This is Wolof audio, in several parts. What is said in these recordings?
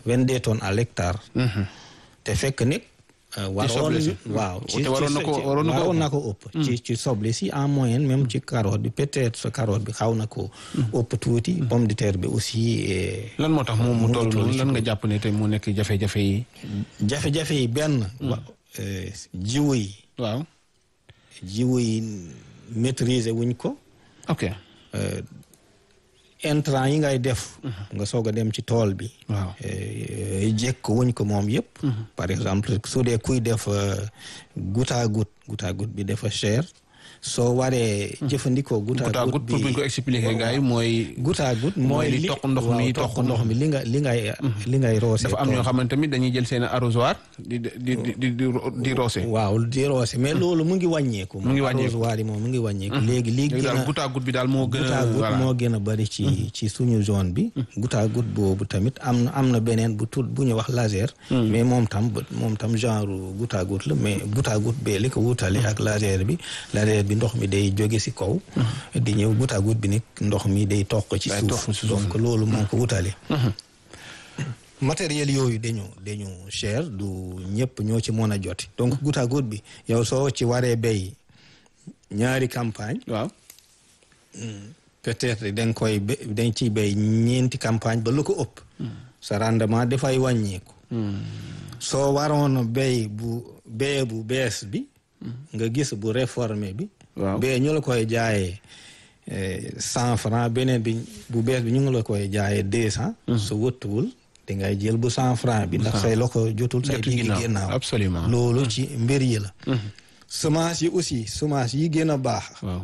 vingt deux tonnes à l'hectare te fekk nag waroon si. waaw te waroon na ko waroon na ko waroon na ko ëpp ci ci soble si en moyenne même ci carotte bi peut-être sa carotte bi xaw na ko ëpp tuuti pomme de terre bi aussi eh, lan moo tax moom mu mu toll ngi toll noonu ci lan nga jàpp ne tey mu nekk jafe-jafe yi. jafe-jafe yi benn wa- eh, jiwu yi waaw jiwu yi maîtriser wuñ ko ok intrant yi ngay def nga soog a dem ci tool bi waaw Eh, jekk wuñ ko moom yëpp par exemple su dee kuy def euh, goutte à goutte goutte à goutte bi dafa cher soo waree jëfandikoo goutte goutte à à goutte goutte pour bu ñu bi ko expliquer gars yi mooy. goutte à goutte mooy mooy li toq ndox mi waaw toq toq ndox mi li nga li ngay li ngay roose dafa am ñoo xamante tamit dañuy jël seen arrosoir di di di di di di roose. waaw di roose mais loolu mu ngi wàññeeku Mu ngi wàññeeku. arrosoir yi moom mu ngi wàññeeku léegi li léegi gën daal a goutte à goutte bi daal moo gën goutte à a goutte voilà. moo gën a bari ci ci suñu zone bi goutte à goutte boobu tamit am na am na beneen bu tudd bu ñu wax laser mais moom tam ba- moom tam genre goutte à goutte la mais goutte à goutte bee li ko wutale ak laser bi laser bi ndox mi day jóge si kaw di ñëw goutte à goutte bi nag ndox mi day toq ci Day toq suuf ci suuf. donc loolu moo ko wutale matériel yooyu dañu dañu cher du ñëpp ñoo ci mën a joti donc goutte à goutte bi yow soo ci waree béy ñaari campagne waaw peut-être da nga koy bé dañ ciy béy ñeenti campagne ba lu ko ëpp sa rendement dafay wàññeeku soo waroon a béy bu bee bu bees bi nga gis bu réformé bi Waaw. bee ñu la koy jaayee cent franc beneen bi bu bees bi ñu ngi la koy jaayee deux cent su wëttuwul di ngay jël bu cent franc bi ndax say loko jotul say Jotul diggi ginnaaw. ginnaaw Absolument. loolu ci mbir yi la semence yi aussi semence yi gën a baax waaw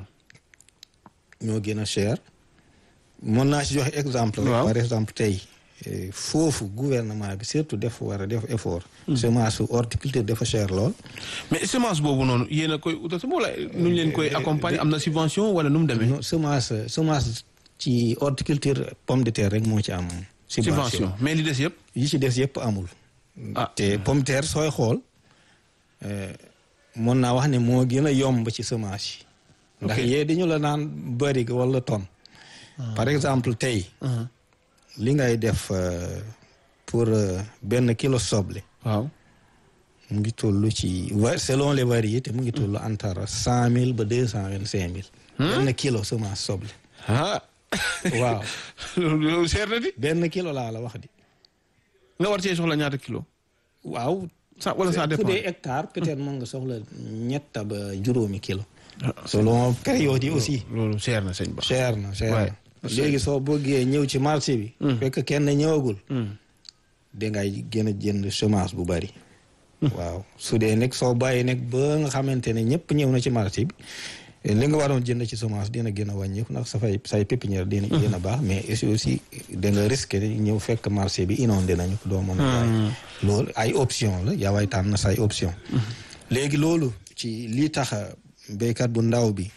ñoo gën a cher mën naa ci joxe exemple rek Waaw. par exemple tey eh, foofu gouvernement bi surtout def war a def effort semence su horticulture dafa cher lool mais semence boobu noonu yéen a koy utal sama wala nu ñu leen koy accompagner am na subvention wala nu mu demee. non semence semence ci horticulture pomme de terre rek moo ci am subvention subvention mais li des yëpp. yi ci des yëpp amul ah te pomme de terre sooy xool eh, mën naa wax ne moo gën a yomb ci semence yi ndax Ok. yee dañu la naan bëri wala tonne par exemple tey li ngay def euh, pour euh, benn kilo soble waaw. mu ngi toll ci va- selon les variétés mu ngi toll entre cent mille ba deux cent vingt cinq mille benn kilo semence soble ah waaw loolu seer na di. benn kilo laa la wax di nga war cee soxla ñaata kilo. waaw ça wala ça fu dépend. dee hectare peut-être mën nga soxla ñetta ba juróomi kilo selon période yi aussi loolu seer na sëñ Ba. cher na cher Ouais. na léegi soo bëggee ñëw ci marché bi fekk kenn ñëwagul dangay gën a jënd semence bu bari waaw su dee nekk soo bàyyi nekk ba nga xamante ne ñëpp ñëw na ci marché bi li nga waroon jënd ci semence dina gën a wàññeeku ndax sa fay say pépinière dina gën a baax mais aussi aussi da nga risqué ñëw fekk marché bi inondé nañu ko doo mën a jaay loolu ay option la yaa way tànn say option léegi loolu ci lii tax béykat bu ndaw bi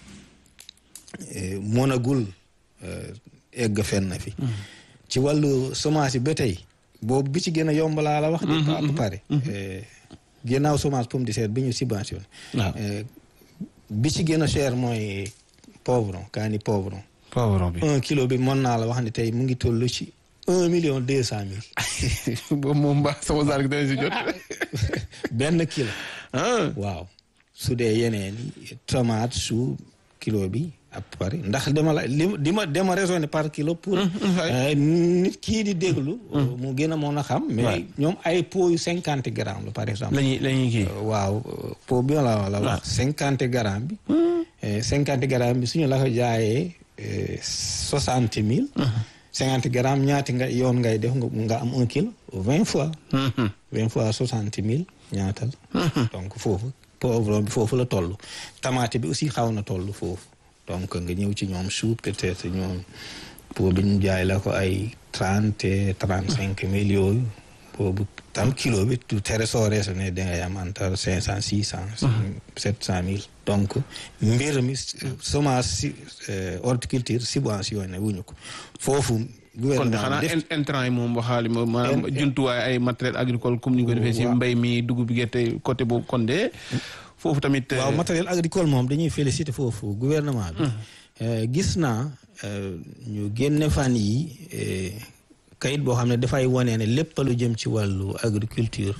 eh, mënagul eh, egg fenn fi ci wàllu semence yi ba tey boobu bi ci gën a yomb laa la wax de à peu près Eh, ginnaaw semence pomme de terre bi ñu subventionné waaw Eh, bi ci gën a cher mooy poivron kaani poivron poivron bi. un kilo bi mën naa la wax ne tey mu ngi toll ci un million deux cent mille boobu moom mbaa sama saar gi dana si jot. benn kilo ah waaw su dee yeneen yi tomate chou kilo bi à peu près ndax dama la li di ma dama raisonné par kilo pour euh, nit kii di déglu mu gën a mën a xam mais Ouais. ñoom ay pot yu cinquante grammes la par exemple la ñuy la ñuy kii. Euh, waaw euh, pot bi la la wax cinquante grammes bi Eh, cinquante grammes bi suñu la ko jaayee soixante mille cinquante grammes ñaati nga yoon ngay def nga nga am un kilo vingt fois vingt fois soixante mille ñaatal donc foofu poivron bi foofu la toll tomate bi aussi xaw na toll foofu donc nga ñëw ci ñoom chou peut-être ñoom pour bi ñu jaay la ko ay trente trente cinq mille yooyu boobu tam kilo bi du tere soo raisonné da ngay am entre cinq cent six cent sept cent mille donc mbir mi semence si horticulture subventionné wuñu ko foofu kon gouvernement xanaa bi def in- intrant yi moom waxaali ma maanaam In- jumtuwaay ay matériel agricole comme ni ñu ko defee si Waaw. mbay mi dugub bi gerte côté boobu kon de foofu tamit. waaw euh, matériel agricole moom dañuy féliciter foofu gouvernement bi Euh, gis naa euh, ñu génne fan yi euh, kayit boo xam ne dafay wane ne lépp lu jëm ci wàllu agriculture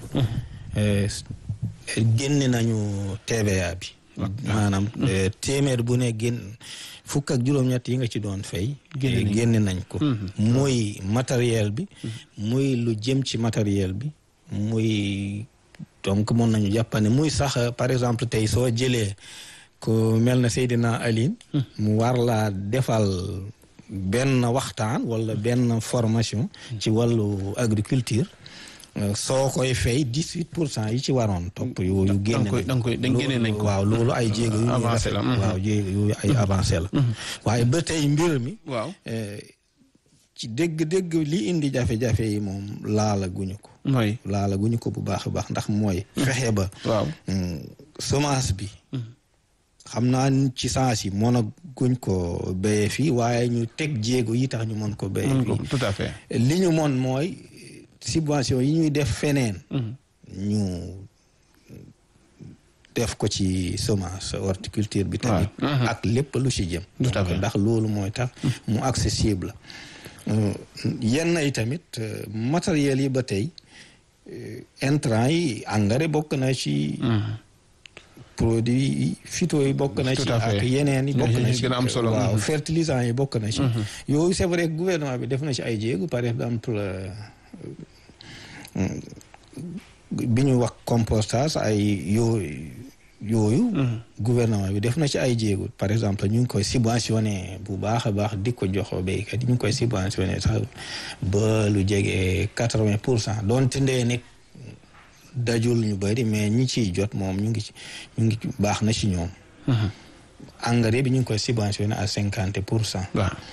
génne nañu TVA bi maanaam téeméer bu ne génn fukk ak juróom-ñett yi nga ci doon fay génne nañ ko muy matériel bi muy lu jëm ci matériel bi muy donc mën nañu jàppane muy sax par exemple tey soo jëlee ko mel na Seydina Aline mu war laa defal benn waxtaan wala benn formation ci wàllu agriculture soo koy fay dix huit pour cent yi ci waroon topp yooyu génne nañ ko waaw loolu ay jéego yu ñuy rafet waaw jéego yooyu ay avancé la waaye ba tey mbir mi waaw ci dégg-dégg li indi jafe-jafe yi moom laala guñu ko mooy laala guñu ko bu baax a baax ndax mooy fexe ba waaw semence bi xam naa ci sens yi mën a guñ ko béyee fii waaye ñu teg jéego yi tax ñu mën ko béyee fii tout à fait li ñu mën mooy subvention yi ñuy def feneen ñu def ko ci semence horticulture bi tamit ak lépp lu ci jëm ndax loolu mooy tax mu accessible yenn yi tamit matériel yi ba tey intrant yi engrais bokk na ci produit phyto yi bokk na ci ak yeneen yi bokk na ci waaw fertilisant yi bokk na ci yooyu c'est vrai gouvernement bi def na ci ay jéego par exemple bi ñu wax compostage ay yooyu yooyu gouvernement bi def na ci ay jéego par exemple ñu ngi koy subventionné bu baax a baax di ko jox béykat yi ñu ngi koy subventionné sax ba lu jege quatre-vingt pour cent doonte ndee nekk dajul ñu bëri mais ñi ciy jot moom ñu ngi ci ñu ngi baax na ci ñoom engrais bi ñu ngi koy subventionné à cinquante pour cent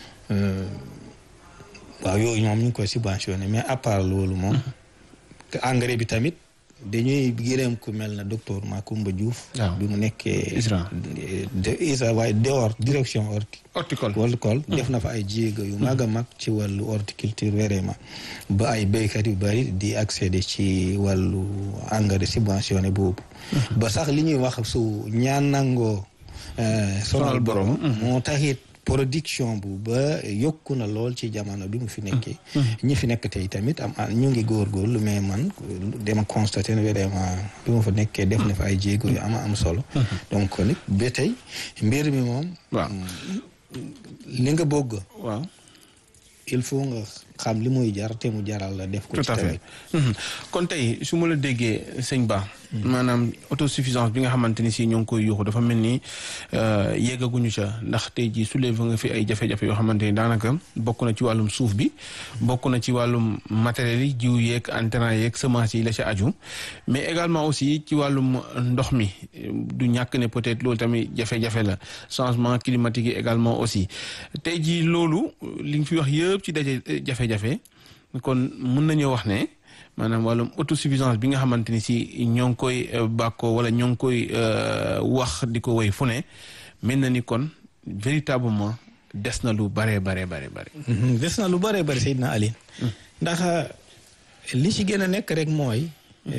waaw yooyu moom ñu ngi koy subventionné mais à part loolu moom engrais bi tamit dañuy gërëm ku mel na docteur Macoumba Diouf bi mu nekkee ISRA waaye dehors direction horti horticole horticole def na fa ay jéego yu mag a mag ci wàllu horticulture vraiment ba ay béykat yu bari di accéder ci wàllu engrais subventionné boobu ba sax li ñuy wax su ñaan nangoo sonal borom moo taxit production bu ba yokku na lool ci jamono bi mu fi nekkee ñi fi nekk tey tamit am ñu ngi góorgóorlu mais man dama constaté ne vraiment bi mu fa nekkee def na fa ay jéego yu ama am solo donc nit ba tey mbir mi moom waaw li nga bëgg waaw il faut nga xam li muy jar te mu jaral la def ko tout à fait kon tey su ma la déggee sëñ Ba maanaam autosuffisance bi nga xamante ni si ñoo ngi koy yuuxu dafa mel ni yeggaguñu ca ndax tey jii soulevé nga fi ay jafe-jafe yoo xamante ni daanaka bokk na ci wàllum suuf bi bokk na ci wàllum matériel yi jiw yeeg intrant yeeg semence yi la ca aju mais également aussi ci wàllum ndox mi du ñàkk ne peut-être loolu tamit jafe-jafe la changement climatique yi également aussi tey jii loolu li nga fi wax yëpp ci daje jafe-jafe kon mën nañoo wax ne maanaam wàllum autosuffisance bi nga xamante ni si ñoo ngi koy bàkkoo wala ñoo ngi koy wax di ko woy fu ne mel na ni kon véritablement des na lu bare bare bare bare des na lu bare bare Seydina Aline ndax li ci gën a nekk rek mooy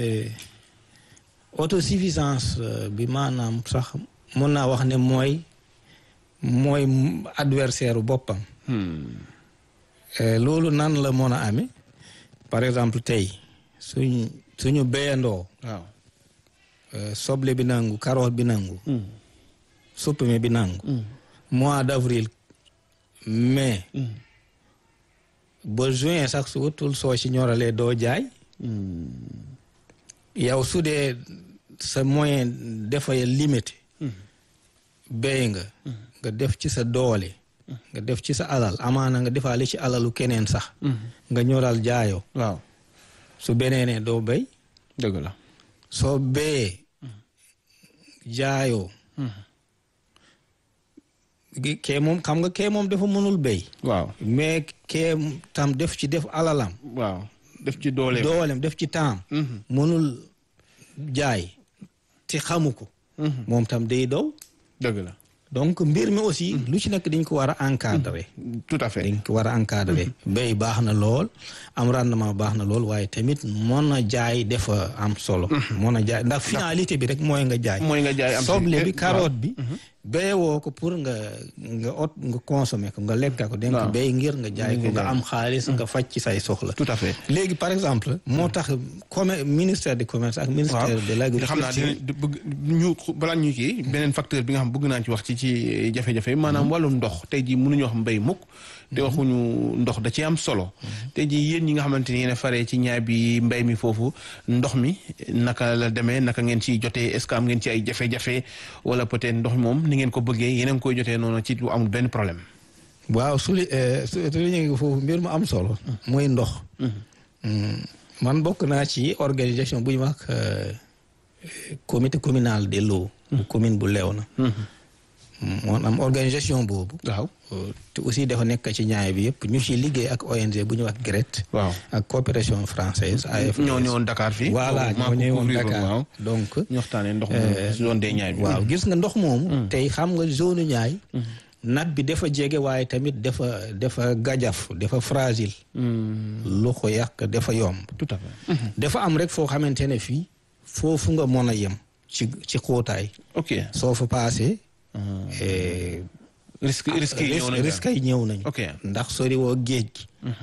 autosuffisance bi maanaam sax mën naa wax ne mooy mooy adversaire boppam loolu nan la mën a amee par exemple tey suñ suñu béyandoo waaw soble bi nangu carotte bi nangu suppame bi nangu mois d'avril mai ba juin sax su utul soo ci ñoralee doo jaay yow su dee sa moyen dafay limité béy nga nga def ci sa doole nga def ci sa alal amaana nga defaale ci alalu keneen sax nga ñoral jaayoo waaw su beneenee doo béy dëgg la soo béyee jaayoo kee moom xam nga kee moom dafa mënul béy waaw mais kee tam def ci def alalam waaw def ci dooleem doolem def ci taam mënul jaay te xamu ko moom tam day daw dëgg la donc mbir mi aussi lu ci nekk dañ ko war a encadrer tout à fait dañ ko war a encadrer béy baax na lool am rendement baax na lool waaye tamit mën a jaay dafa am solo mën a jaay ndax finalité bi rek mooy nga jaay mooy nga jaay am soble bi carotte bi béyewoo ko pour nga nga ot nga consommer ko nga lekka ko danga ko waaw. béy ngir nga jaay ko nga am xaalis nga faj ci say soxla tout à fait léegi par exemple moo tax commer ministère du commerce ak ministère de te xam naa l'agriculture dina bëgg ñu balaa ñu kii beneen facteur bi nga xam bëgg naa ci wax ci ci jafe-jafe maanaam wàllum ndox tey jii mënuñu wax mbéy mukk te waxuñu ndox da ci am solo tey jii yéen ñi nga xamante ni yéen a faree ci ñaay bi mbéy mi foofu ndox mi naka la demee naka ngeen ciy jotee est-ce que am ngeen ci ay jafe-jafe wala peut-être ndox mi moom ni ngeen ko bëggee yéen a ngi koy jotee noonu ci lu amul benn problème waaw su li su li ñu ngi foofu mbir mu am solo mooy ndox Mm, man bokk naa ci organisation bu ñu wax euh, comité communal de l'eau bu commune bu Léona moo am organisation boobu waaw Euh, te aussi dafa nekk ci ñaay bi yëpp ñu ci liggéey ak ONG bu ñu wax GRET waaw ak coopération française AFD ñoo ñëwoon Dakar fii voilà maa ñoo ko ñëwoon couvrir Dakar waaw donc ñu waxtaanee ndox mi zone des ñaay bi waaw gis nga ndox moomu tey xam nga zone ñaay nat bi dafa jege waaye tamit dafa dafa gajaf dafa fragile lu ko yàq dafa yomb tout à fait dafa am rek foo xamante ne fii foofu nga mën a yem ci ci xóotaay ok soo fa paasee eh, risque risque yi ñëw nañ risque yi ñëw nañu ok ndax sori woo géej gi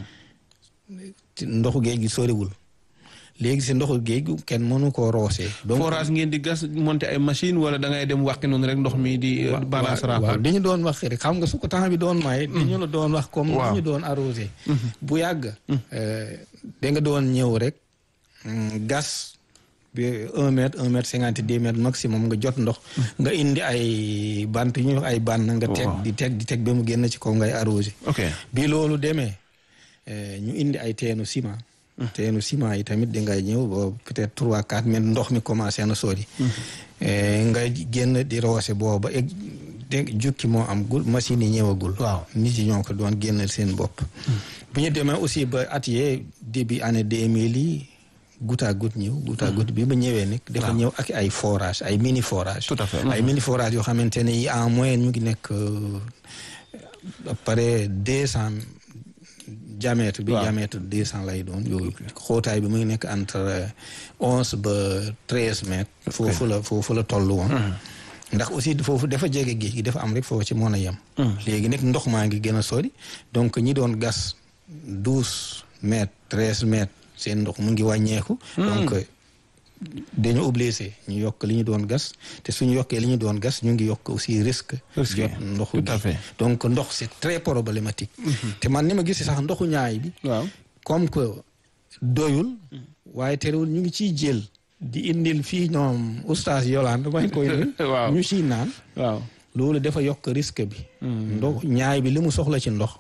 ci ndoxu géej gi soriwul léegi si ndoxu géej gi kenn mënu koo roosee donc forage ngeen di gas monter ay machine wala da ngay dem wàqi noonu rek ndox mi di balance waaw raafal dañu doon wax rek xam nga su ko temps bi doon may dañu la doon wax comme Waaw. dañu doon arrosé bu yàgg da nga doon ñëw rek mm, gas bi un mètre un mètre cinquante deux mètres maximum nga jot ndox nga indi ay bant yu ñuy wax ay bànn nga teg Waaw. di teg di teg ba mu génn ci kaw ngay arrosé ok bi loolu demee eh, ñu indi ay teenu ciment teenu ciment yi tamit di ngay ñëw boobu peut-être trois quatre mètres ndox mi commencé na sori Eh, nga génn di roose booba egg de jukki moo am gul machine yi ñëwagul Waaw. nit yi ñoo ko doon génnal seen bopp bu ñu demee aussi ba at yee début année deux mille yi goutte à goutte ñëw goutte à goutte bi ba ñëwee nag dafa Waaw. ñëw ak ay forage ay mini forage Tout à fait. ay mini forage yoo xamante ne yi en moyenne ñu ngi nekk euh, à pare deux cent diamètre bi Waaw. diamètre deux cent lay doon yooyu xóotaay bi mu ngi nekk entre onze ba treize mètres foofu la foofu la toll woon ndax aussi foofu dafa jege géej gi dafa am rek foofu ci mën a yem léegi nag ndox maa ngi gën a sori donc ñi doon gas douze mètres treize mètres seen ndox mu ngi wàññeeku donc dañu obligé ñu yokk li ñu doon gas te suñu yokkee li ñu doon gas ñu ngi yokk aussi risque Risque, jot ndoxu tout à gi. fait. donc ndox c'est très problématique te man ni ma gisee sax ndoxu ñaay bi waaw comme que doyul waaye terewul ñu ngi ciy jël di indil fii ñoom oustaz Yolande may koy nuyu. Waaw. ñu ciy naan waaw loolu dafa yokk risque bi ndox ñaay bi li mu soxla ci ndox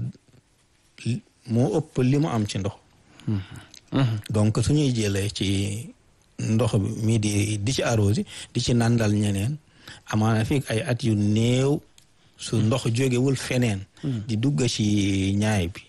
li- moo ëpp li mu am ci ndox donc suñuy jëlee ci ndox bi mii di di ci arrosé di ci nandal ñeneen amaana fii ay at yu néew su ndox jógewul feneen di dugg ci ñaay bi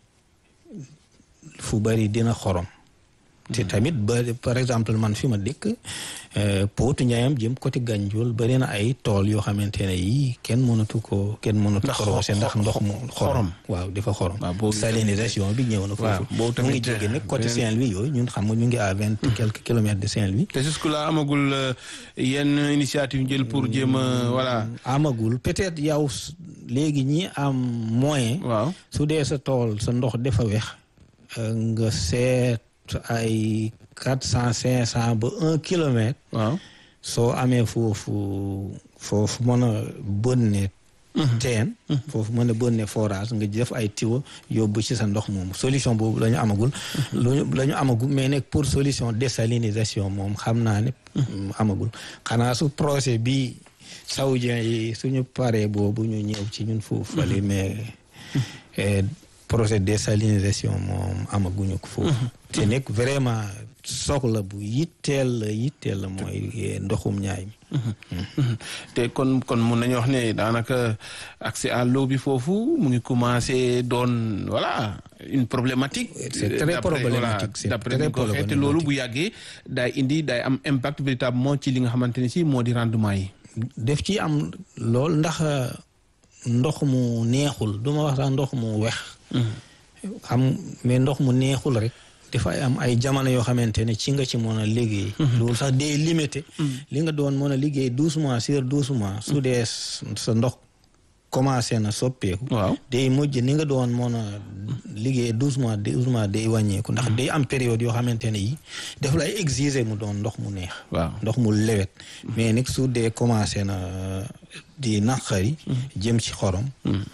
fu bari dina xorom te tamit ba par exemple man fi ma dëkk euh, Potou Ndiayam jëm côté Gandiol bari na ay tool yoo xamante ne yii kenn mënatu ko kenn mënatu Ndax ko roose ndax xo- ndox mu xorom. xorom waaw dafa xorom waaw boobu salinisation bi ñëw na waaw, foofu boobu mu ngi tamit, jóge nag côté beneen- Saint-Louis yooyu ñun xam nga ñu ngi à vingt quelques kilomètres de Saint-Louis te jusque là amagul euh, yenn initiative jël pour jéem a voilà amagul peut-être yow s- léegi ñi am moyen waaw su dee sa tool sa ndox dafa wex euh, nga seet ay quatre cent cinq cent ba un kilomètre waaw soo amee foofu foofu mën a bënne teen foofu mën a bënne forage nga def ay tiwa yóbbu ci sa ndox moomu solution boobu la ñu amagul luñu la ñu amagul mais nag pour solution désalinisation moom xam naa ne amagul xanaa su projet bi saoudien yi suñu paree boobu ñu ñëw ci ñun foofu fale mais eh, projet désalinisation moom amaguñu ko foofu te nekk vraiment soxla bu yitteel la yitteel la mooy eh, ndoxum ñaay mi te kon kon mun nañu wax ne daanaka accès à l'eau bi foofu mu ngi commencé doon voilà une problématique. C'est très D'après- problématique, voilà, c'est d'après très ni ko waxee te problématique. loolu bu yàggee daay indi daay am impact véritablement ci li nga xamante ne si moo di rendement yi. def ci am lool ndax eh, ndox mu neexul du ma wax sax ndox mu wex xam mais ndox mu neexul rek dafay am ay jamono yoo xamante ne ci nga ci mën a liggéey loolu sax day limité li nga doon mën a liggéey douze mois sur douze mois su dee sa ndox commencé na soppeeku waaw day mujj ni nga doon mën a liggéey douze mois douze mois day wàññeeku ndax day am période yoo xamante ne yi daf lay exiger mu doon ndox mu neex waaw ndox mu lewet mais nag su dee commencé na di naqari jëm ci xorom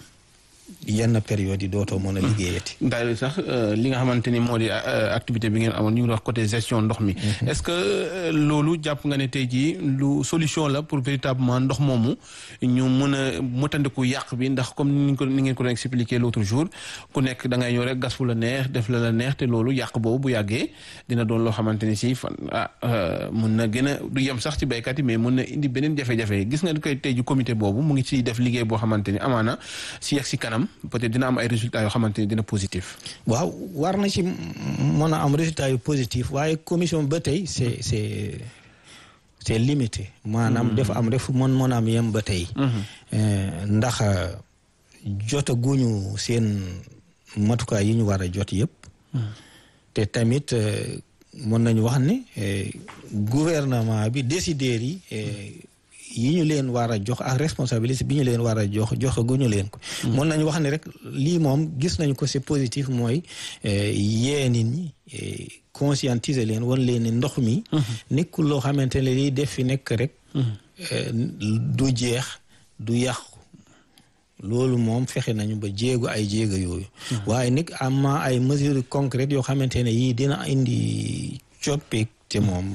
yenn période yi dootoo mën a liggéeyati daal sax li nga xamante ni moo di activité bi ngeen amoon ñu ngi wax côté gestion ndox mi est-ce que loolu jàpp nga ne tey jii lu solution la pour véritablement ndox moomu ñu mën a motandiku yàq bi ndax comme ni ko ni ngeen ko doon expliqué l'autre jour ku nekk da ngay ñëw rek gas fu la neex def la la neex te loolu yàq boobu bu yàggee dina doon loo xamante ni si fan ah mun na gën a du yem sax ci béykat yi mais mun na indi beneen jafe-jafe gis nga ni koy tey ji comité boobu mu ngi ciy def liggéey boo xamante ni amaana si yegg si kanam peut-être dina am ay résultats yoo xamante ni dina positif. waaw war na ci mën a am résultats yu positif waaye commission ba tey c'est c'est c'est limité. maanaam dafa am rek fu mën mën a am yem ba tey. ndax jotaguñu seen matukaay yi ñu war a jot yëpp. te tamit mën nañu wax ne gouvernement bi décideurs yi. yi ñu leen war a jox ak responsabilité bi ñu leen war a jox joxaguñu leen ko. mën nañu wax ne rek lii moom gis nañu ko c'est positif mooy yee nit ñi conscientiser leen wan leen ni ndox mi. nekkul loo xamante ne lii def fi nekk rek. du jeex du yàqu. loolu moom fexe nañu ba jéego ay jéego yooyu. waaye nag am na ay mesures concrètes yoo xamante ne yii dina indi coppeek te moom.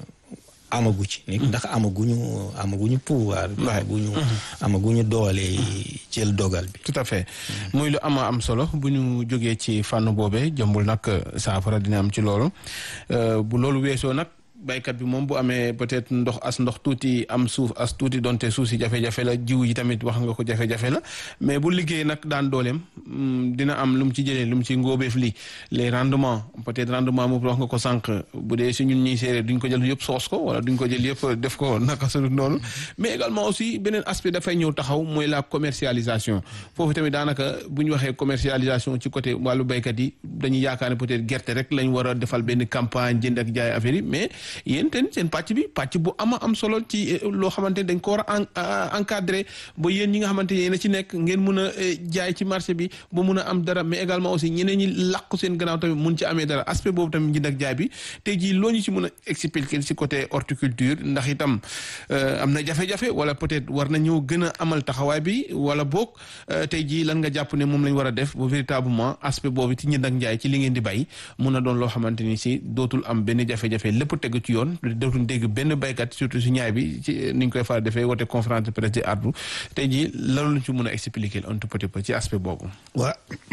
amagu ci ndax amaguñu amaguñu pouvoir amaguñu amaguñu doole jël dogal bi tout à fait muy lu ama am solo bu ñu jógee ci fànn boobee jëmbul nag saafara dina am ci loolu bu loolu weesoo nag baykat bi moom bu amee peut-être ndox as ndox tuuti am suuf as tuuti donte suuf si jafe-jafe la jiw yi tamit wax nga ko jafe-jafe la mais bu liggéey nag daan dooleem dina am lu mu ci jëlee lu mu ci ngóobeef li les rendements peut-être rendement moom wax nga ko sànq bu dee si ñun ñuy séeréer duñ ko jël yëpp soos ko wala duñ ko jël yëpp def ko naka su noonu mais également aussi beneen aspect dafay ñëw taxaw mooy la commercialisation foofu tamit daanaka bu ñu waxee commercialisation ci côté wàllu baykat yi dañuy yaakaar ne peut-être gerte rek lañ war a defal benn campagne jënd ak jaay affaire yi mais yéen ten seen pàcc bi pàcc bu ama am solo ci loo xamante ne dañ ko war a encadrer ba yéen ñi nga xamante ne yéen a ci nekk ngeen mun a jaay ci marché bi ba mun a am dara mais également aussi ñeneen ñi làqu seen gannaaw tamit mun ci amee dara aspect boobu tamit njënd ak jaay bi tey jii loo ñu ci mun a expliquer ci côté horticulture ndax itam am na jafe-jafe wala peut-être war nañoo gën a amal taxawaay bi wala boog tey jii lan nga jàpp ne moom lañ war a def ba véritablement aspect boobu ci njënd ak njaay ci li ngeen di bay mun a doon loo xamante ni si dootul am benn jafe-jafe lépp tegu ci yoon dootul dégg benn baykat surtout si ñaay bi ci ni ñu koy faral defee woote conférence de presse di ardu tey jii lan lañ ci mën a expliquer un tout petit peu ci aspect boobu. waa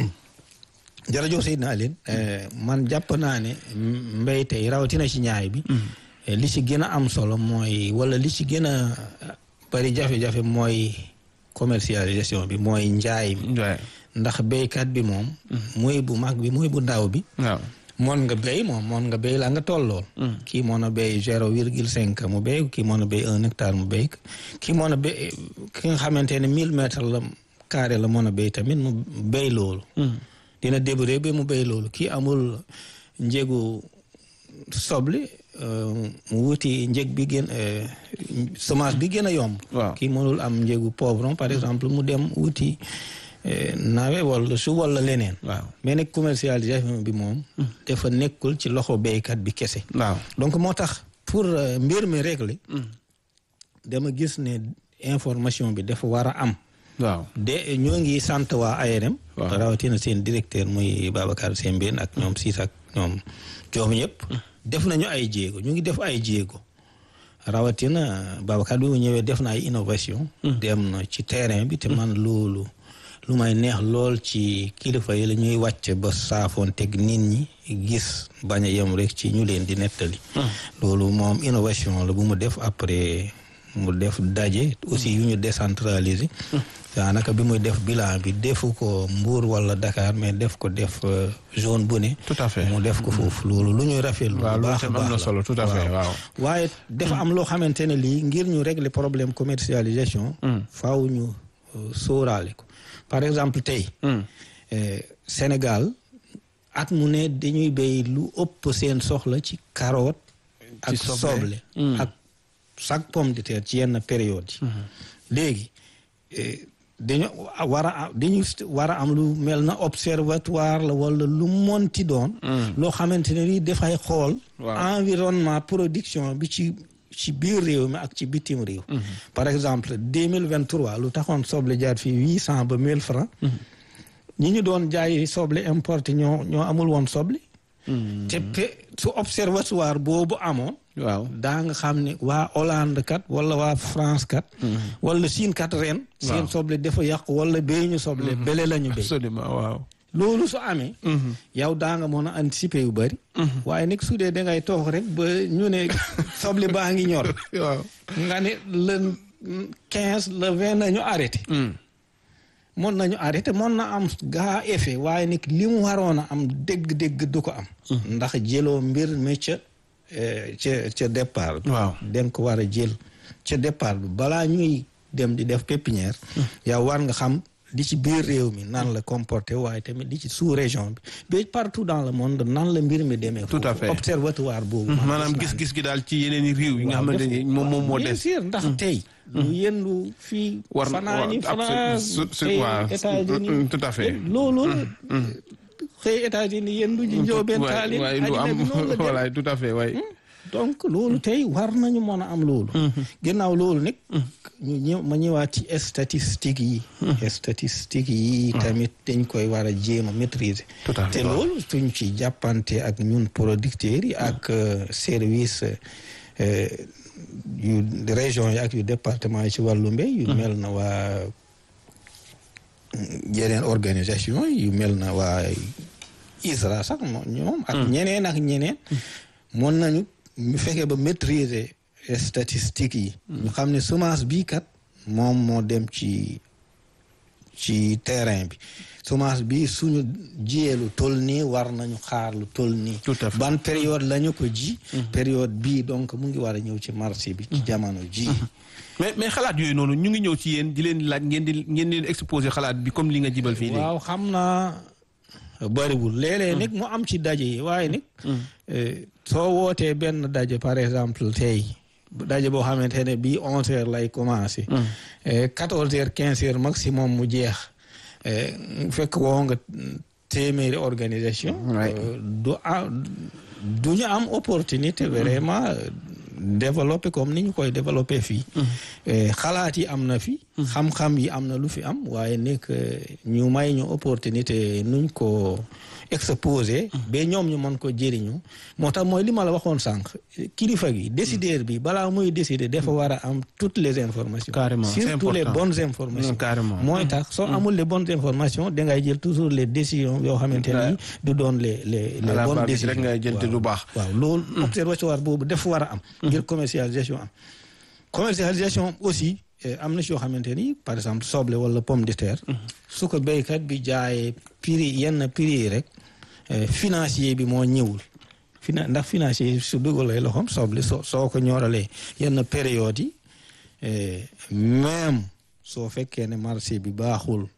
jërëjëf Seydina Aline man jàpp naa ne mbéy tey rawatina ci ñaay bi. li ci gën a am solo mooy wala li ci gën a bari jafe-jafe mooy commercialisation bi mooy njaay mi. ndax béykat bi moom. muy bu mag bi muy bu ndaw bi. waaw. moon nga béy moom moon nga béy la nga tollool kii moon a béy zéro virgule cinq mu béy kii moon a béy un hectare mu béy kii moon a béy ki nga xamante ne mille mètres la carré la moon a béy tamit mu béy loolu dina débrouiller ba mu béy loolu kii amul njëgu soble mu wuti njëg bi gën semence bi gën a yomb kii mënul am njëgu poivron par exemple mu dem wuti nawe wala su wala leneen. waaw mais nag commercialisation bi moom. dafa nekkul ci loxo béykat bi kese. waaw donc moo tax pour mbir mi régler. dama gis ne information bi dafa war a am. waaw de ñoo ngi sant waa ARM. waaw rawatina seen directeur muy Babacar Sembène ak ñoom siis ak ñoom joom yëpp. def nañu ay jéego ñu ngi def ay jéego. rawatina Babacar bi mu ñëwee def na ay innovation. dem na ci terrain bi te man loolu. lu may neex lool ci kilifa yi la ñuy wàcc ba saafoon teg nit ñi gis bañ a yem rek ci ñu leen di nettali. loolu moom innovation la bu mu def après mu def daje aussi yu ñu décentraliser. daanaka bi muy def bilan bi defu ko Mbour wala Dakar mais def ko def zone bu ne. tout à fait mu def ko foofu loolu lu ñuy rafetlu. waaw baax a loolu am na baax solo tout à fait waaw. waaye dafa am loo xamante ne lii ngir ñu régler problème commercialisation. faaw ñu sóoraale ko. par exemple tey Sénégal at mu ne dañuy béy lu ëpp seen soxla ci carotte ak soble. soble ak chaque pomme de terre ci yenn période yi léegi eh, dañu war a am dañu war a am lu mel na observatoire la wala lu monti doon loo xamante ne ni dafay xool Waaw. environnement production bi ci ci biir réew mi ak ci bitim réew par exemple deux mille vingt trois lu taxoon soble jaar fii huit cent ba mille francs ñi ñu doon jaay soble importé ñoo ñoo amul woon soble te pe su observatoire boobu amoon waaw daa nga xam ne waa Hollande kat wala waa France kat wala Chine kat ren seen soble dafa yàqu wala béy ñu soble bele la ñu béy absolument waaw loolu su amee yow daa nga mën a anticiper yu bëri waaye nag su dee da ngay toog rek ba ñu ne soble baa ngi ñor waaw nga ne le quinze le vingt nañu arrêté mën nañu arrêté mën na am gaa effet waaye nag li mu waroon a am dégg-dégg du ko am ndax jëloo mbir mi ca eh, ca ca départ bi waaw den ko war a jël ca départ bi balaa ñuy dem di def pépinière yow war nga xam li ci biir réew mi nan la comporté waaye tamit li ci sous région bi ba partout dans le monde nan la mbir mi demee Tout à foofu. fait. observatoire boobu maanaam gis-gis gi daal ci yeneen i réew yi nga xamante ni moom moom moo bien des sûr ndax tey lu yendu fii war na fanaani waaw, France su- su- tey waaw, États-Unis tout à fait. loolu xëy États-Unis yendu ji njóobeen taali waaye lu àddina am bi noonu la dem. voilà tout à fait waay donc loolu tey war nañu mën a am loolu ginnaaw loolu nag ñu ñëw ma ñëwaat ci statistiques yi statistiques yi tamit dañ koy war a jéem a maîtriser Tout à fait, te waaw. loolu suñ ci jàppante ak ñun producteurs yi ak euh, service euh, yu région yi ak yu département yi ci wàllu mbéy yu mel na waa yeneen organisation yu mel na waa ISRA sax moo ñoom ak ñeneen ak ñeneen mën nañu ñu fekkee ba maîtriser statistiques yi ñu xam ne semence bii kat moom moo dem ci ci terrain bi semence bi suñu jiyee lu toll nii war nañu xaar lu toll nii Tout à fait. ban période la ñu ko ji période bii donc mu ngi war a ñëw ci marché bi ci jamono ji mais mais xalaat yooyu noonu ñu ngi ñëw ci yéen di leen laaj ngeen di ngeen di leen exposé xalaat bi comme li nga jibal fii léegi waaw xam naa bëriwul léeg-léeg nag mu am ci daje yi waaye nag eh, soo wootee benn daje par exemple tey daje boo xamante ne bii onze heures lay commencé quatorze heures quinze heures maximum mu jeex eh, fekk woo nga téeméeri organisation Ouais. euh, du am du ñu am opportunité vraiment euh, développer comme ni ñu koy développer fii Eh, xalaat yi am na fi xam-xam yi am na lu fi am waaye nekk ñu may ñu opportunité nuñ ko exposé ba ñoom ñu mën ko jëriñu moo tax mooy li ma la waxoon sànq kilifa gi décideur bi balaa muy décider dafa war a am toutes les informations Carrément, c'est surtout les important. bonnes informations Mm, carrément. mooy tax soo amul les bonnes informations dangay jël toujours les décisions yoo xamante ni du doon les les les À la bonnes base décisions rek ngay jël te waaw. du baax. waaw loolu observatoire boobu dafa war a am ngir commercialisation am commercialisation aussi eh, am na si yoo xamante ni par exemple soble wala pomme de terre su ko béykat bi jaayee prix yenn prix yi rek eh, financier bi moo ñëwul fina ndax financier yi su dugalee loxoom soble soo soo ko ñoralee yenn période yi eh, même soo fekkee ne marché bi baaxul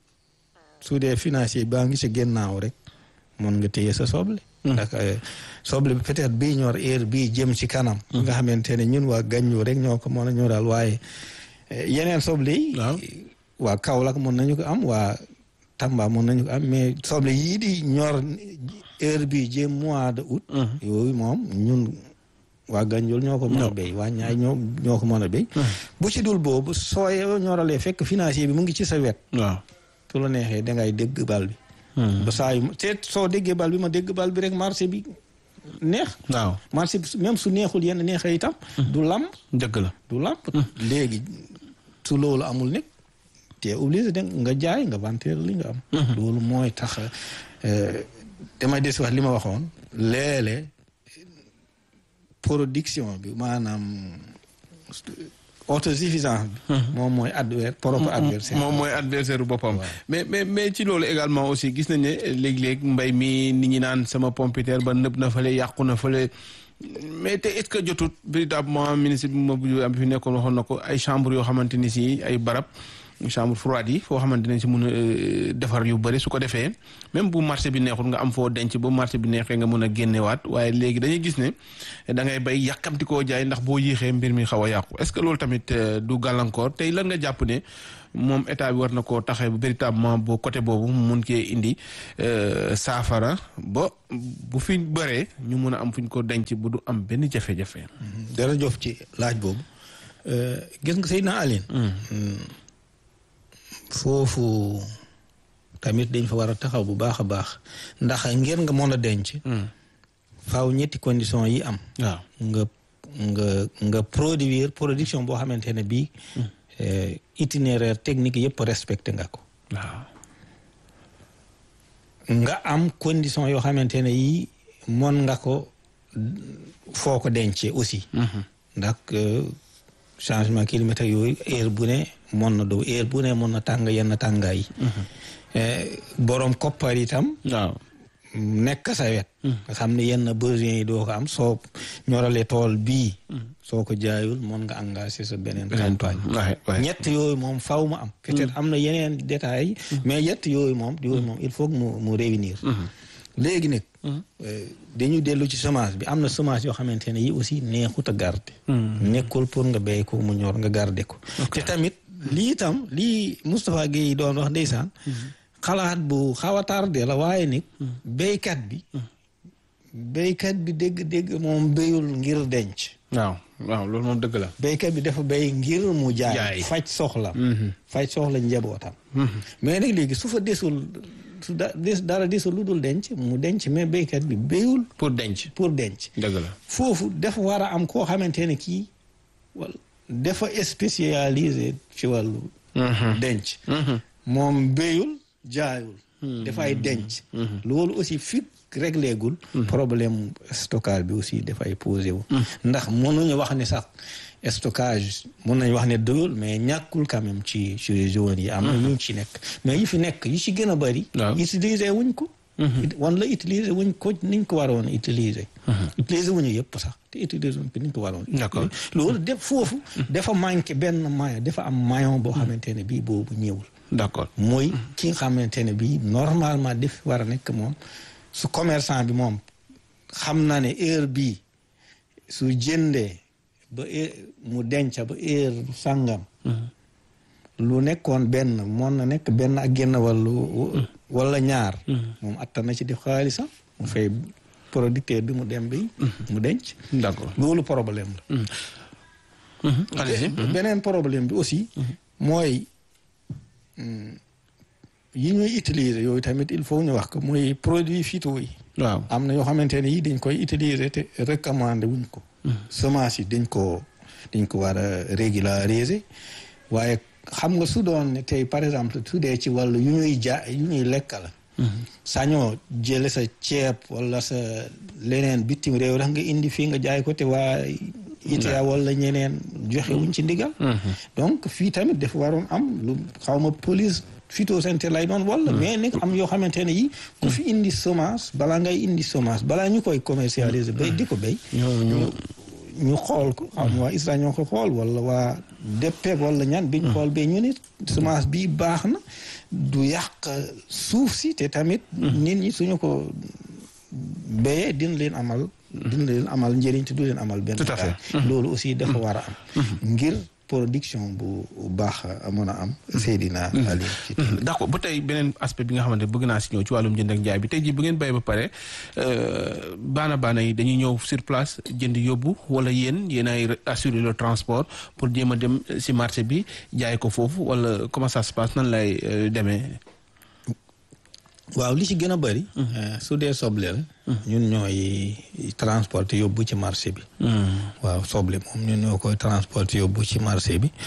su dee financier baa ngi si gennaaw rek mën nga téye sa soble ndax eh, soble bi peut-être bii ñor heure bii jëm ci kanam nga xamante ne ñun waa gànñu rek ñoo ko mën a ñoral waaye eh, yeneen soble yi Waaw. waa Kaolack mën nañu ko am waa Tamba mën nañu ko am mais soble yii di ñor heure bii jëm mois de août yooyu moom ñun waa Ganjool ñoo ko mën a béy waa ñaay ñoo ñoo ko mën a béy bu ci dul boobu soo ñoralee fekk financier bi mu ngi ci sa wet waaw su la neexee dangay dégg bal bi ba saa yu te soo déggee bal bi ma dégg bal bi rek marché bi neex waaw marché bi même su neexul yenn neexee itam du lamb dëgg la du lamb léegi su loolu amul nekk te obligé de nga jaay nga vanteer li nga am loolu mooy tax euh, damay des wax li ma waxoon léeg-léeg production bi maanaam autosuffisance bi moom mooy adver propre adversaire moom mooy adversaire bu boppam mais mais mais ci loolu également aussi gis nañ ne léeg-léeg mbay mi nit ñi naan sama pompiteer ba nëb na fële yàqu na fële mais te est-ce que jotut véritablement ministre bi ma bu am fi nekkoon waxoon na ko ay chambre yoo xamante ni si ay barab chambre froide yi foo xamante ne si mun a defar yu bëri su ko defee même bu marché bi neexul nga am foo denc ba marché bi neexee nga mun a génnewaat waaye léegi dañuy gis ne da ngay bay yàkkamti koo jaay ndax boo yéexee mbir mi xaw a yàqu est-ce que loolu tamit du gàllankoor tey lan nga jàpp ne moom état bi war na koo taxee véritablement boo côté boobu mu mun cee indi saafara ba bu fi bëree ñu mun a am fu ñu ko denc bu du am benn jafe-jafe. jërëjëf ci laaj boobu gis nga Seydina Aline foofu tamit dañ fa war a taxaw bu baax a baax ndax ngeen nga mën a denc. faaw ñetti condition yi am. waaw nga nga nga produire production boo xamante ne bii. itinéraire technique yëpp respecté nga ko. waaw. nga am condition yoo xamante ne yii mën nga ko foo ko dencee aussi. ndax changement climatique yooyu heure bu ne mën na doo heure bu ne mën na tàng yenn tàngaay yi. borom koppar itam. waaw. nekk sa wet. nga xam ne yenn besoins yi doo ko am soo ñorale tool bii. soo ko jaayul mën nga engagé sa beneen campagne. ñett yooyu moom faw mu am. peut-être am na yeneen détails mais ñett yooyu moom yooyu moom il faut mu mu réunir. léegi nag. dañu dellu ci semence bi am na semence yoo xamante ne yi aussi neexut a garder. nekkul pour nga béy ko mu ñor nga garder ko. te tamit lii itam lii Moustapha Guèye doon wax ndeysaan. xalaat bu xaw a tardé la waaye nag béykat bi béykat bi dégg-dégg moom béyul ngir denc waaw waaw loolu moom dëgg la béykat bi dafa béy ngir mu jaay Jaay. faj soxla faj soxla njabootam mais nag léegi su fa desul su da des dara desul lu dul denc mu denc mais béykat bi béyul pour denc pour denc dëgg la foofu dafa war a am koo xamante ne kii wala dafa spécialisé ci wàllu denc moom béyul jaayul dafay denc loolu aussi fi réglé gul problème stockage bi aussi dafay posé wu ndax mënuñu wax ne sax stockage mën nañu wax ne doyul mais ñàkkul quand même ci ci région yi am na ñu ci nekk mais yi fi nekk yi ci gën a bëri Waaw. utiliser wuñ ko wan la utiliser wuñ ko niñ ko waroon utiliser utiliser wuñu yëpp sax te utiliser wuñ ko niñ ko waroon D'accord. loolu def foofu dafa manqué benn maillon dafa am maillon boo xamante ne bii boobu ñëwul d'accord mooy ki nga xamante ne bii normalement def war a nekk moom su commerçant bi moom xam na ne heure bii su jëndee ba heure mu denc ba heure sangam. lu nekkoon benn mën na nekk benn ak genn wàllu wala ñaar. moom attan na ci def xaalisam. mu fay producteur bi mu dem bi mu denc. d'accord loolu problème la. allez-y. beneen problème bi aussi. mooy yi ñuy utiliser yooyu tamit il faut ñu wax ko mooy produit phyto yi. waaw am na yoo xamante ne yi dañ koy utiliser te recommandé wuñ ko. semence yi dañ ko dañ ko war a régulariser waaye xam nga su doon ne tey par exemple su dee ci wàllu yu ñuy ja yu ñuy lekk la. sañoo jële sa ceeb wala sa leneen bitim réew rek nga indi fii nga jaay ko te waa ITA wala ñeneen joxe wuñ ci ndigal. donc fii tamit dafa waroon am lu xaw ma police phytosanitaire lay doon wala. mais nag am yoo xamante ne yi ku fi indi semence balaa ngay indi semence balaa ñu koy commercialiser bay di ko béy. ñu ñu xool ko. xam waa ISRA ñoo ko xool wala waa DPV wala ñan bi ñu xool ba ñu ne semence bii baax na du yàq suuf si te tamit. nit ñi suñu ko béyee dina leen amal. dina leen amal njëriñ te du leen amal benn. tout à fait loolu aussi dafa war a am. ngir production bu baax mën a am. Seydina Ali. d'accord ba tey beneen aspect bi nga xamante bëgg naa si ñëw ci wàllum jënd ak njaay bi tey jii bu ngeen béy ba pare baana baana yi dañuy ñëw sur place jënd yóbbu wala yéen yéen ay assurer le transport pour jéem a dem si marché bi jaay ko foofu wala comment ça se passe nan lay demee. waaw li ci gën a bëri. su dee soble la. ñun ñooy transporter yóbbu ci marché bi. waaw soble moom ñun ñoo koy transporter yóbbu ci marché bi.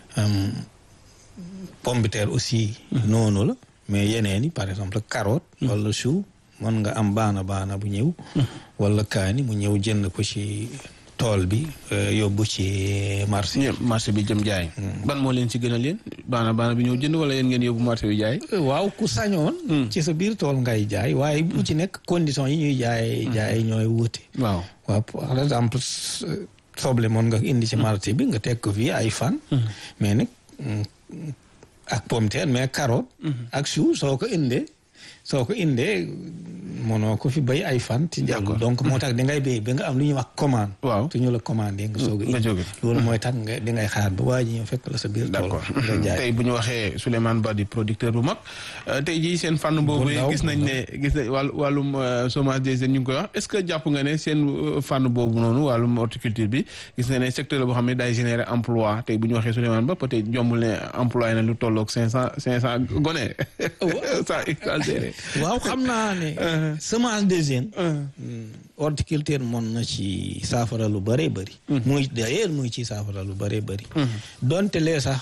pomme de terre aussi. noonu la mais yeneen yi par exemple carotte. wala chou mën nga am baana baana bu ñëw. wala kaani mu ñëw jënd ko ci tool bi yóbbu ci marché. marché bi jëm jaay. ban moo leen ci gën a leen baana baana bi ñëw jënd wala yéen ngeen yóbbu marché bi jaay. waaw ku sañoon. ci sa biir tool ngay jaay waaye bu ci nekk conditions yi ñuy jaay jaay ñooy wuute. waaw waaw par exemple soble moon nga indi ci marché bi nga teg ko fii ay fan. mais nag ak pomme de terre mais carotte ak chou soo ko indee soo ko indee mënoo ko fi bay ay fan ci jàll donc moo tax dangay béy ba nga am lu ñuy wax commande waaw su ñu la commandé nga soog a nga jóge loolu mooy tax nga dangay xaar ba waa ji ñëw fekk la sa biir tool d'accord nga jaay tey bu ñu waxee Souleymane Ba di producteur bu mag tey jii seen fànn boobu ndaw, gis nañ ne gis nañ wàllu wàllum chômage des jeunes ñu ngi koy wax est-ce que jàpp nga ne seen fànn boobu noonu wàllum horticulture bi gis na ne secteur la boo xam ne day générer emploi tey bu ñu waxee Souleymane Ba peut-être jombul ne employé na lu tolloog cinq cent cinq cent gone sans exagérer waaw xam naa ne semence des jeunes horticulture mën na ci saafara lu bëree bëri muy d'ailleurs muy ci saafara lu bëree bëri donte lee sax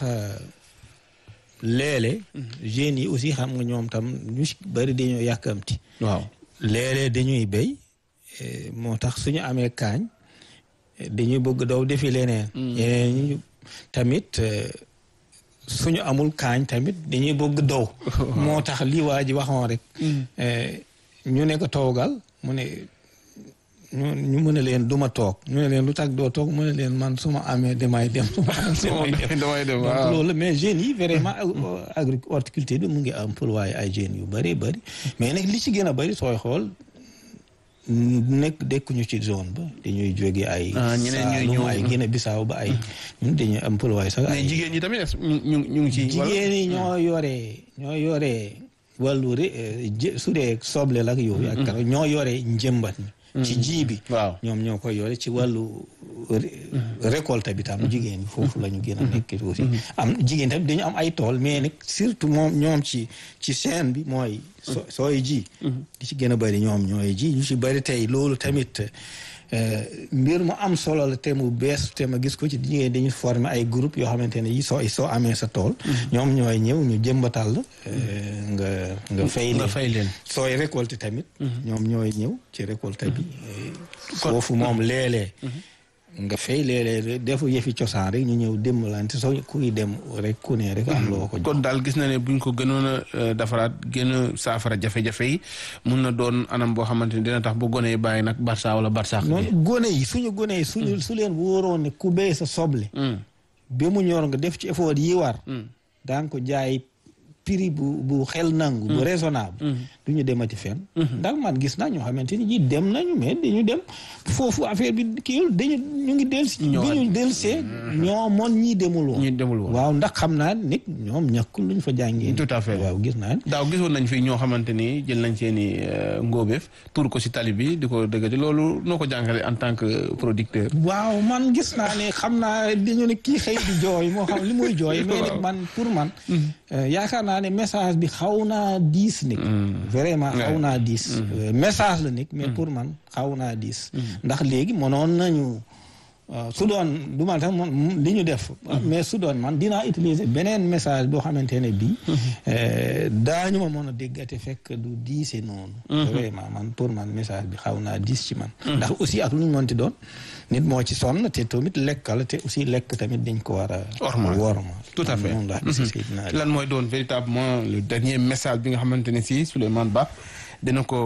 léeg-léeg jeunes yi aussi xam nga ñoom tam ñu si bëri dañoo yàkkamti waaw léeg-léeg dañuy béy eh, moo tax suñu amee kaañ eh, dañuy bëgg daw defi leneen yeneen ñu tamit eh, suñu amul kaañ tamit dañuy bëgg daw moo tax lii waa ji waxoon rek eh, ñu ne ko toogal mu ne ñu ñu mu ne leen du ma toog ñu ne leen lu tax doo toog mu ne leen man su ma amee damay dem su ma amee damay dem damay dem donc waaw loolu mais jeunes yi vraiment agri horticulture bi mu ngi employé ay jeunes yu bëri bëri mais nag li ci gën a bëri sooy xool nekk dekkuñu ci zone ba dañuy jóge ay Ah, ñeneen ñooy Saalum ñëw. ay Guinée Bissau ba ay ñun dañuy employé sax mais ay jigéen ñi tamit est-ce que ñu ñu ñu ngi ci wala? jigéen ñi ñoo yore ñoo yore wàllu ri eh, jë- su dee soble la ak yooyu ak kara ñoo yore njëmbat mi ci ji bi waaw ñoom ñoo koy yore ci wàllu ré- récolte bi tam jigéen ñi foofu la ñu gën a nekk aussi am jigéen tamit dañu am ay tool mais nag surtout moom ñoom ci ci chaîne bi mooy so sooy ji di ci gën a bëri ñoom ñooy ji ñu ci bëri tey loolu tamit eh, mbir mu am solo la te mu bees te ma gis ko ci jigéen dañu former ay groupe yoo xamante ne yi soo soo amee sa tool ñoom ñooy ñëw ñu jëmbatal la eh, nga nga fay nga leen fay leen sooy récolté tamit ñoom ñooy ñëw ci récolte bi foofu moom léeg-léeg nga fay léeg-léeg defu yëfi cosaan rek ñu ñëw dimbalante soo kuy dem rek ku ne rek am loo ko jox kon daal gis na ne buñ ko gënoon a euh, defaraat gën a saafara jafe-jafe yi mun na doon anam boo xamante ni dina tax bu gone yi bàyyi nag Barça wala Barsax noonu gone yi suñu gone yi suñu su leen wóoroon ne ku béy sa soble ba mu ñor nga def ci effort yi war daan ko jaay prix bu bu xel nangu bu raisonnable du ñu demati fenn ndax man gis naa ñoo xamante ni ji dem nañu mais dañu dem foofu affaire bi kiiwul dañu ñu ngi del si bi ñu del see ñoo moon ñii demul woon ñi demul woon waaw ndax xam naa nit ñoom ñàkkul lu ñu fa jàngee Tout à fait. waaw gis naa ne daaw gisoon nañ fi ñoo xamante ni jël nañ seen i ngóobeef tuur ko si tali bi di ko dëggati loolu noo ko jàngale en tant que producteur waaw man gis naa ne xam naa dañu ne kii xëy di jooy moo xam li muy jooy mais nag man pour man euh, yaakaar naa ne message bi xaw naa diis nit vraiment xaw naa diis Euh, message la nit mais pour man xaw naa diis ndax léegi mënoon nañu euh, su doon du man sax man li ñu def mais su doon man dinaa utiliser beneen message boo xamante ne bii euh, daañu ma mën a déggate fekk du diise noonu vraiment man pour man message bi xaw naa diis ci man ndax aussi ak lu ñu mënti doon nit moo ci sonn te tamit lekk la te aussi lekk tamit dañ ko war a Ormal. worma tout à fait noonu laa gis Seydina Ali. lan mooy doon véritablement le dernier message bi nga xamante ne si Souleymane Ba dina ko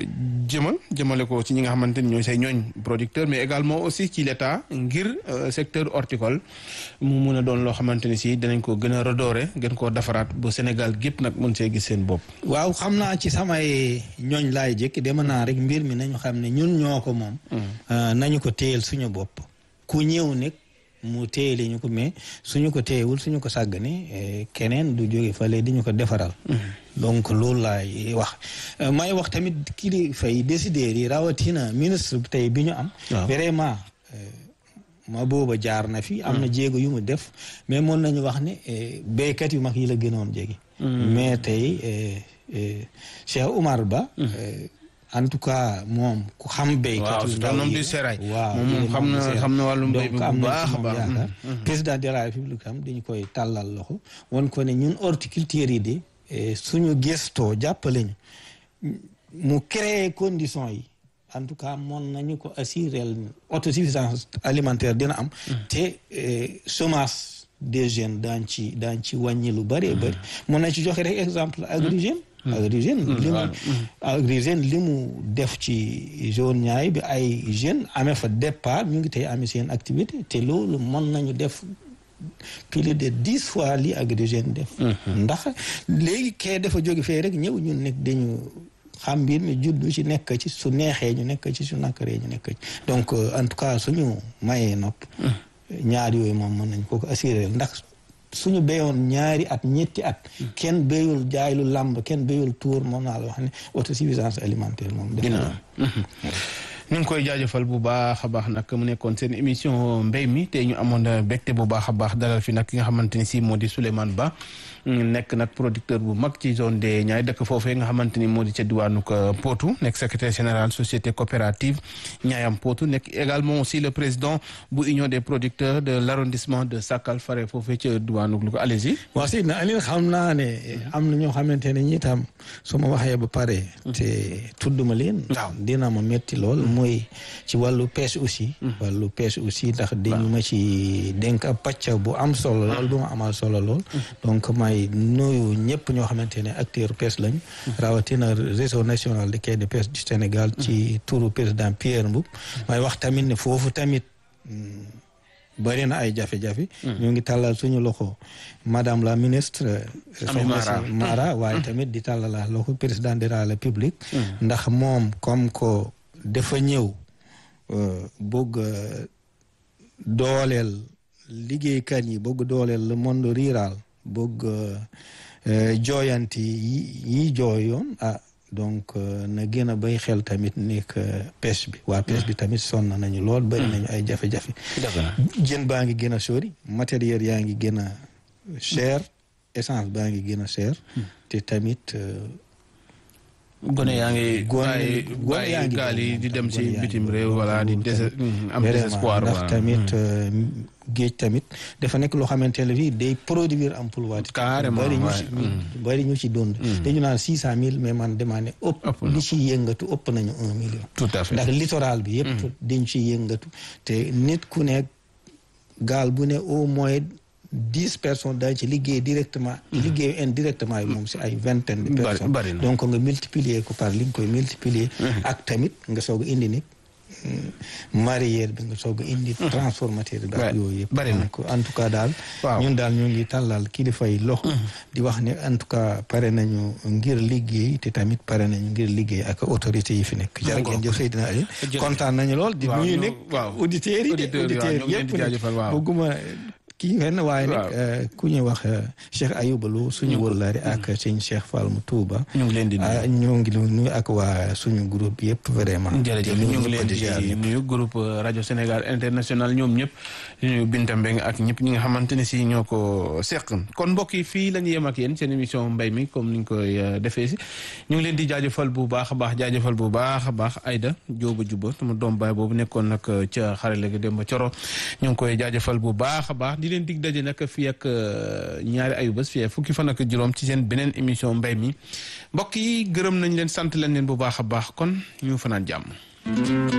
jëmal jëmale ko ci ñi nga xamante ni ñooy say ñooñ producteur mais également aussi ci l'état ngir euh, secteur horticole mu mun a doon loo xamante ni si dinañ ko gën a redorer gën koo defaraat ba Sénégal gépp nag mën see gis seen bopp waaw xam naa ci samay ñooñ laay jëkk dema naa rek mbir mi nañu xam ne ñun ñoo ko moom Euh, nañu ko téyel suñu bopp ku ñëw nekk mu téyele ñu ko mais suñu ko téyewul suñu ko sàggane eh, keneen du jóge fale di ñu ko defaral donc loolu laay wax Euh, may wax tamit kilifa yi décideurs yi rawatina ministre bi tey bi ñu am Waaw. vraiment euh, ma booba jaar na fi am na jéego yu mu def mais mën nañu wax ne eh, béykat yu mag yi la gënoon jege mais tey eh, eh, Cheikh Oumar Ba eh, en tout cas moom ku xam béykat waaw yu c'est ndaw un homme yi du la. sérail. waaw moom moom il est xam membre na du sérail. xam na wàllum mbéy mi donc bu am na baax ci a moom baax. yaakaar. président de la république am dañu koy tàllal loxo won ko ne ñun horticulture yi de eh, suñu gëstoo jàppale ñu mu créer conditions yi en tout cas mën nañu ko assurer autosuffisance alimentaire dina am te eh, semence des jeunes daan ci daan ci wàññi lu bëree bëri mën na ci joxe rek exemple Agri Jeunes Agri Jeunes li mu Agri Jeunes li mu def ci zone ñaay bi ay jeunes amee fa départ ñu ngi tey amee seen activité te loolu mën nañu def plus de dix fois li Agri Jeunes def ndax léegi kee dafa jóge fee rek ñëw ñun nekk dañu xam mbir mi juddu ci nekk ci su neexee ñu nekk ci su nakkaree ñu nekk ci donc en tout cas suñu mayee nopp ñaar yooyu moom mën nañ ko ko assuré ndax suñu béyoon ñaari at ñetti at kenn béyul jaay lu làmb kenn béyul tuur moom naa la wax ne autosuffisance alimentaire moom def ñu ngi koy jaajëfal bu baax a baax nag mu nekkoon seen émission mbéy mi te ñu amoon mbégte bu baax a baax dalal fi nag ki nga xamante ni si moo di Souleymane Ba nekk nag producteur bu mag ci zone des Niayes dëkk foofee nga xamante ni moo di ca diwaanu Potou nekk secrétaire général société coopérative Niayam Potou nekk également aussi le président bu union des producteurs de l' arrondissement de Sakal fare foofee ca diwaanu Louga allez-y. waaw si na Alioune xam naa ne am na ñoo xamante ne ñi tam su ma waxee ba pare. te tudduma leen. waaw dina ma métti lool. mooy ci wàllu pêche aussi. wàllu pêche aussi ndax dañu ma ci dénk ab pàcc bu am solo lool bu ma amal solo lool. donc may nuyu ñëpp ñoo xamante ne acteur pêche lañu. rawatina réseau national de quai de pêche du Sénégal. ci turu président Pierre Mboup. may wax tamit ne foofu tamit. bëri na ay jafe-jafe. ñu ngi tàllal suñu loxo madame la ministre. soxna si Mara waaye tamit di tàllal la loxo président de la République. ndax moom comme ko dafa ñëw bëgg dooleel liggéeykat yi bëgg dooleel le monde rural bëgg jooyanti yi yi jooyoon ah donc na gën a bay xel tamit nekk pêche bi waa pêche bi tamit sonn nañu lool bëri nañu ay jafe-jafe jën baa ngi gën a sori matériel yaa ngi gën a cher essence baa ngi gën a cher te tamit gone yaa ngi gone gone yaa ngi gaal yi di dem ci bitim réew wala di des am désespoir ndax tamit géej tamit dafa nekk loo xamante ne fii day produire emploi carrément bari ñu ci bari ñu ci dund dañu naan six cent mille mais man demandé ëpp li ci yëngatu ëpp nañu un million tout à fait ndax littoral bi yëpp dañ ci yëngatu te nit ku ne gaal bu ne au moins dix personnes dañ ci liggéey directement liggéey indirectement yi moom si ay vingtaine de personnes donc nga multiplier ko par li nga koy multiplier ak tamit nga soog a indi nit mareyeur bi nga soog a indi transformateur bi ak yooyu yëpp donc en tout cas daal ñun daal ñu ngi tàllal kilifa yi loxo di wax ne en tout cas pare nañu ngir liggéey te tamit pare nañu ngir liggéey ak autorité yi fi nekk jërë ngeen jëf Seydina Ali kontaan nañu lool di nuyu nekk auditeurs yi de auditeurs yëpp bëgguma kii fenn waaye nag ku ñuy wax Cheikh Ayouba Lo suñu wëllaari ak sëñ Cheikh Fall mu Touba ñu ngi leen di nuyu ñu ngi nuyu ak waa suñu groupe yëpp vraiment jërëjëf ñu ngi leen di nuyu groupe rajo Sénégal international ñoom ñëpp di nuyu Binta Mbeng ak ñëpp ñi nga xamante ne si ñoo ko seq kon mbokk yi fii la ñu yem ak yéen seen émission mbay mi comme ni ñu koy defee si ñu ngi leen di jaajëfal bu baax a baax jaajëfal bu baax a baax Aïda Jóoba Juba sama doom baay boobu nekkoon nag ca xarale gi dem ba coro ñu ngi koy jaajëfal bu baax a baax di leen dig daje nag fii ak ñaari ayubés fii fukki fan ak juróom ci seen beneen émission mbay mi mbokk yi gërëm nañ leen sant leen leen bu baax a baax kon ñu fanaan jàmm